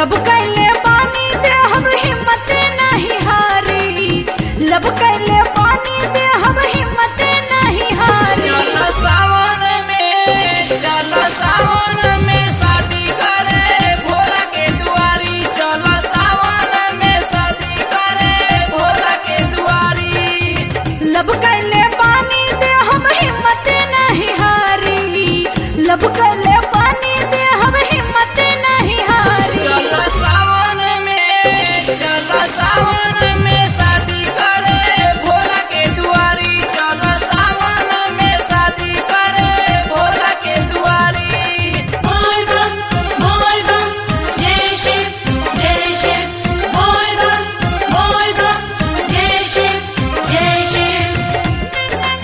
लब कैले पानी दे हम हिम्मत नहीं हारी लब कैले पानी दे हम हिम्मत नहीं हारी चल सावन में चल सावन में शादी करे भोला के दुआरी चल सावन में शादी करे भोला के दुआरी लब कैले पानी दे हम हिम्मत नहीं हारी लब कैले पानी दे हम हिम्मत नहीं हारी चल सावन में चल सावन में शादी करे भोला के दुआरी चल सावन में शादी करे भोला के दुआरी बोल बम बोल बम जय शिव जय शिव बोल बम बोल बम जय शिव जय शिव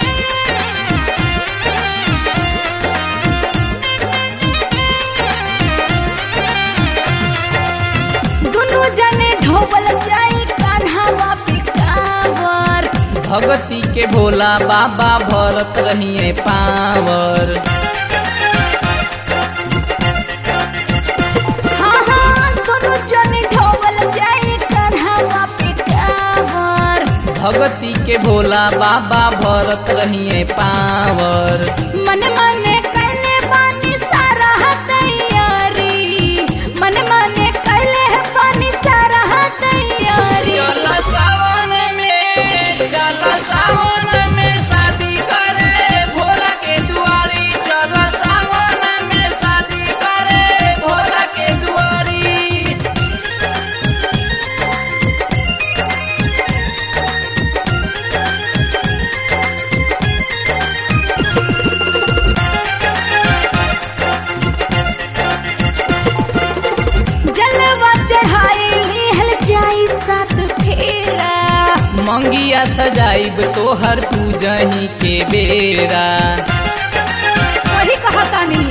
दुनु जने ढोबल जाई कान्हावा पे कांवर भगती के भोला बाबा भरत रहिए पावर हाँ हाँ दुनु जने ढोबल जाई कान्हावा पे कांवर भगती के भोला बाबा भरत रहिए पावर मन मने कैले बानी सारा तैयारी मन मने कैले है पानी सारा तैयारी चल सावन में चल सावन में शादी करे भोला के दुआरी चल सावन में शादी करे भोला के दुआरी जलवा चढ़ाई लिहल जाई सात फेरा मंगिया सजाइब तोहर पूजही के बेरा सही कहा तानी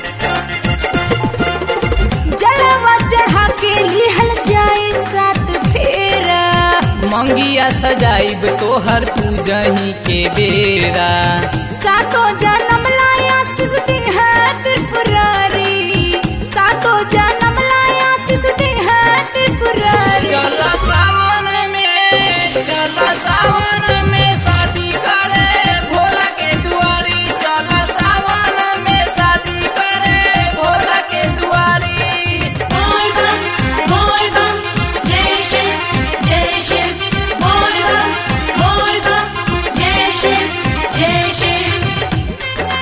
जलवा चढ़ा के लिहल जाई सात फेरा मंगिया सजाइब तोहर पूजही के बेरा सातो जन्म लाया शिश दिन है त्रिपुरारी सातो जन्म लाया शिश दिन है त्रिपुरारी चल सावन में चल सावन में शादी करे भोला के दुआरी चल सावन में शादी करे भोला के दुआरी बोल बम बोल बम जय शिव जय शिव बोल बम बोल बम जय शिव जय शिव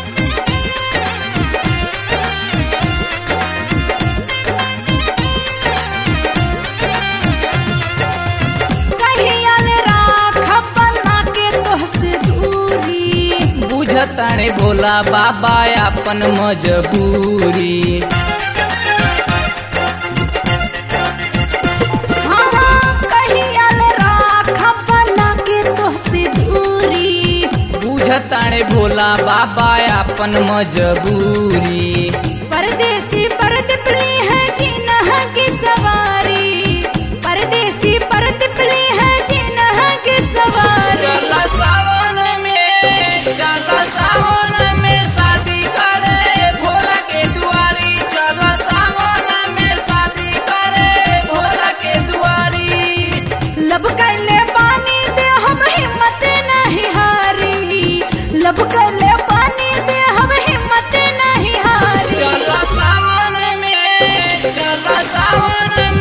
कहियल राख बना के तोहसे दूरी बुझताने भोला बाबा अपन मजबूरी हाँ हाँ कहियल राख बना के तोहसे दूरी बुझताने भोला बाबा अपन मजबूरी परदेसी परदपली है जिनह की सवारी परदेसी परदपली है जिनह की सवारी चल सावन में चल सावन में शादी करे भोला के दुआरी चल सावन में शादी करे भोला के दुआरी लब कैले पानी दे हम हिम्मत नहीं हारी लब कैले पानी दे हम हिम्मत नहीं हारी चल सावन में चल सावन